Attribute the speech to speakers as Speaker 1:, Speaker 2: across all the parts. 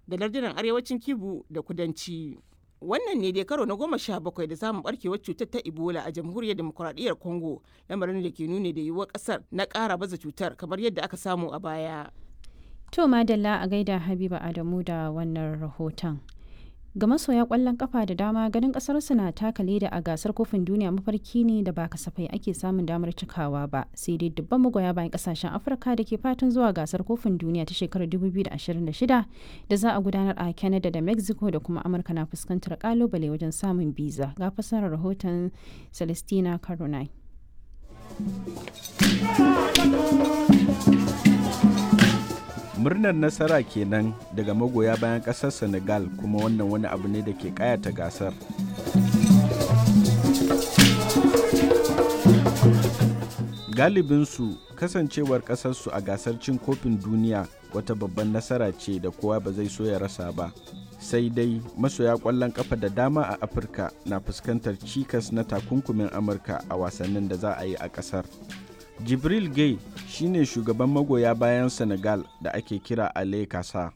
Speaker 1: da lardunan arewacin kibu da kudanci wannan ne dai karo na goma sha bakwai da samun barkewar cutar ta ebola a jamhuriyar demokuraɗiyyar congo lamarin da ke nuni da yiwuwar ƙasar na ƙara baza cutar kamar yadda aka samu a baya
Speaker 2: To Madalla a gaida Habiba Adamu da wannan rahoton. Ga masoya kwallon kafa da dama ganin kasar na taka leda a gasar kofin duniya mafarki ne da ba kasafai ake samun damar cikawa ba sai dai dubban magoya bayan kasashen Afirka da ke fatan zuwa gasar kofin duniya ta shekarar 2026 da za a gudanar a Canada da Mexico da kuma Amurka na fuskantar kalubale wajen samun biza. Ga fasarar rahoton Celestina Caronai.
Speaker 3: murnar nasara kenan daga magoya bayan kasar senegal kuma wannan wani abu ne da ke kayata gasar galibinsu kasancewar kasarsu a gasar cin kofin duniya wata babban nasara ce da kowa ba zai so ya rasa ba sai dai masoya kwallon kafa da dama a afirka na fuskantar cikas na takunkumin amurka a wasannin da za a yi a kasar jibril gay shine shugaban magoya bayan senegal da ake kira ale kasa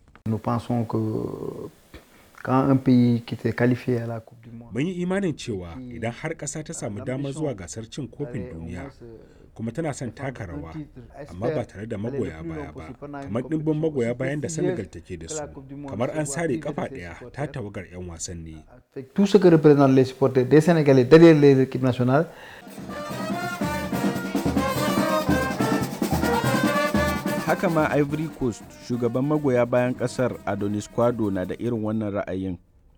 Speaker 4: mun yi imanin cewa idan har ƙasa ta samu damar zuwa gasar cin kofin duniya kuma tana son taka rawa amma ba tare da magoya baya ba kamar ɗimbin magoya bayan da senegal take da su kamar an sare kafa ɗaya ta tawagar 'yan wasanni
Speaker 3: haka ma ivory coast shugaban magoya bayan kasar adonis kwado na da irin wannan ra'ayin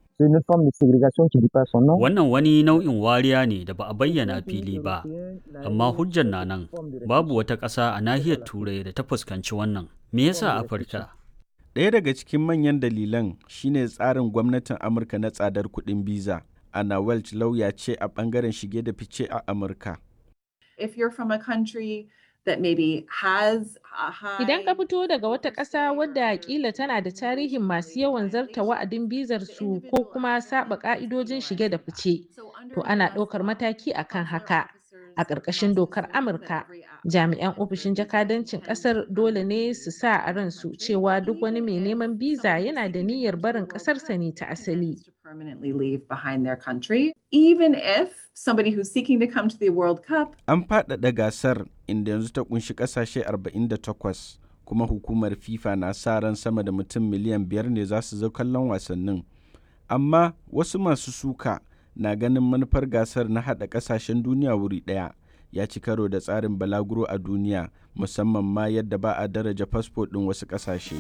Speaker 5: Wannan wani nau'in wariya ne da ba a bayyana fili ba, amma hujjar na nan babu wata ƙasa a nahiyar Turai da ta fuskanci wannan. Me yasa Afirka?
Speaker 3: Ɗaya daga cikin manyan dalilan shine tsarin gwamnatin Amurka na tsadar kuɗin biza. Anna Welch lauya ce a ɓangaren shige da fice a Amurka.
Speaker 6: If you're from a country that maybe has a high
Speaker 7: Idan ka fito daga wata ƙasa wadda kila tana da tarihin masu yawan zarta wa'adin bizar su ko kuma saba ƙa'idojin shige da fice, to ana ɗaukar mataki akan haka. A ƙarƙashin dokar Amurka, jami'an ofishin jakadancin ƙasar dole ne su sa a ransu cewa duk wani mai neman biza yana da niyyar barin ƙasarsa ne ta asali.
Speaker 6: to permanently leave behind their country, even if somebody who's seeking to come to the World Cup
Speaker 3: An faɗaɗa gasar inda yanzu ta kunshi ƙasashe 48 kuma hukumar FIFA na sa ran sama da mutum miliyan biyar ne za su zo kallon wasannin. Amma wasu masu suka na ganin manufar gasar na haɗa ƙasashen duniya wuri ɗaya ya ci karo da tsarin balaguro a duniya musamman ma yadda ba a daraja fasfo ɗin wasu ƙasashe.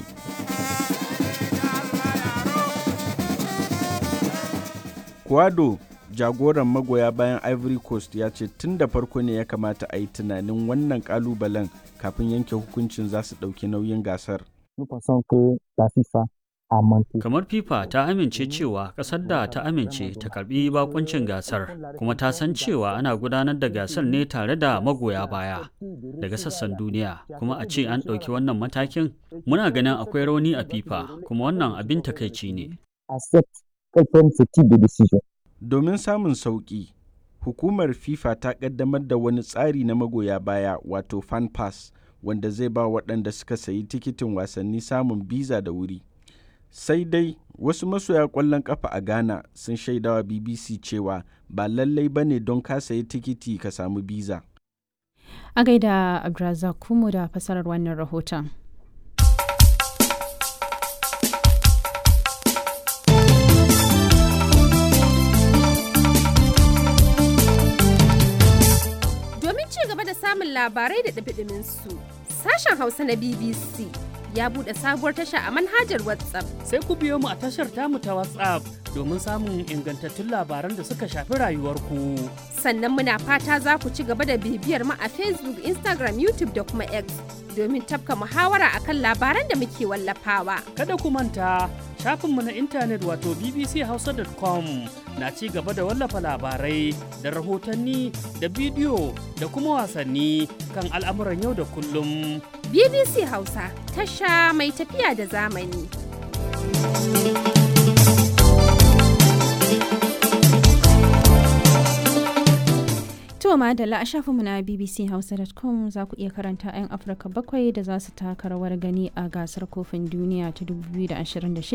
Speaker 3: Kwado jagoran magoya bayan Ivory Coast ya ce tun da farko ne ya kamata a yi tunanin wannan kalubalen kafin yanke hukuncin za su ɗauki nauyin gasar.
Speaker 5: Kamar FIFA ta amince cewa ƙasar da ta amince ta karbi bakuncin gasar kuma ta san cewa ana gudanar da gasar ne tare da magoya baya daga sassan duniya kuma a ce an ɗauki wannan matakin muna ganin akwai rauni a FIFA kuma wannan abin takaici ne.
Speaker 3: Domin samun sauƙi, hukumar FIFA ta ƙaddamar da wani tsari na magoya baya wato fan pass wanda zai ba waɗanda suka sayi tikitin wasanni samun biza da wuri. Sai dai wasu masoya ƙwallon ƙafa a Ghana sun shaidawa BBC cewa ba lallai ba ne don ka sayi tikiti ka samu biza.
Speaker 2: A gaida Abdulrazak Kumu da fasarar wannan rahoton.
Speaker 8: Domin ci gaba da samun labarai da ɗumi su sashen Hausa na BBC ya buɗe sabuwar tasha a manhajar WhatsApp.
Speaker 9: Sai ku biyo mu a tashar tamu ta WhatsApp domin samun ingantattun labaran da suka shafi rayuwarku.
Speaker 8: Sannan muna fata za ku ci gaba da bibiyar mu a Facebook, Instagram, YouTube da kuma X domin tafka muhawara akan labaran da muke wallafawa.
Speaker 9: Kada ku manta shafinmu na intanet wato bbchausa.com na ci gaba da wallafa labarai da rahotanni da bidiyo da kuma wasanni kan al'amuran yau da kullum.
Speaker 8: BBC Hausa tasha mai tafiya da zamani.
Speaker 2: To madalla a shafinmu na bbchausa.com za ku iya karanta 'yan Afirka bakwai da za su taka rawar gani a gasar kofin duniya ta 2026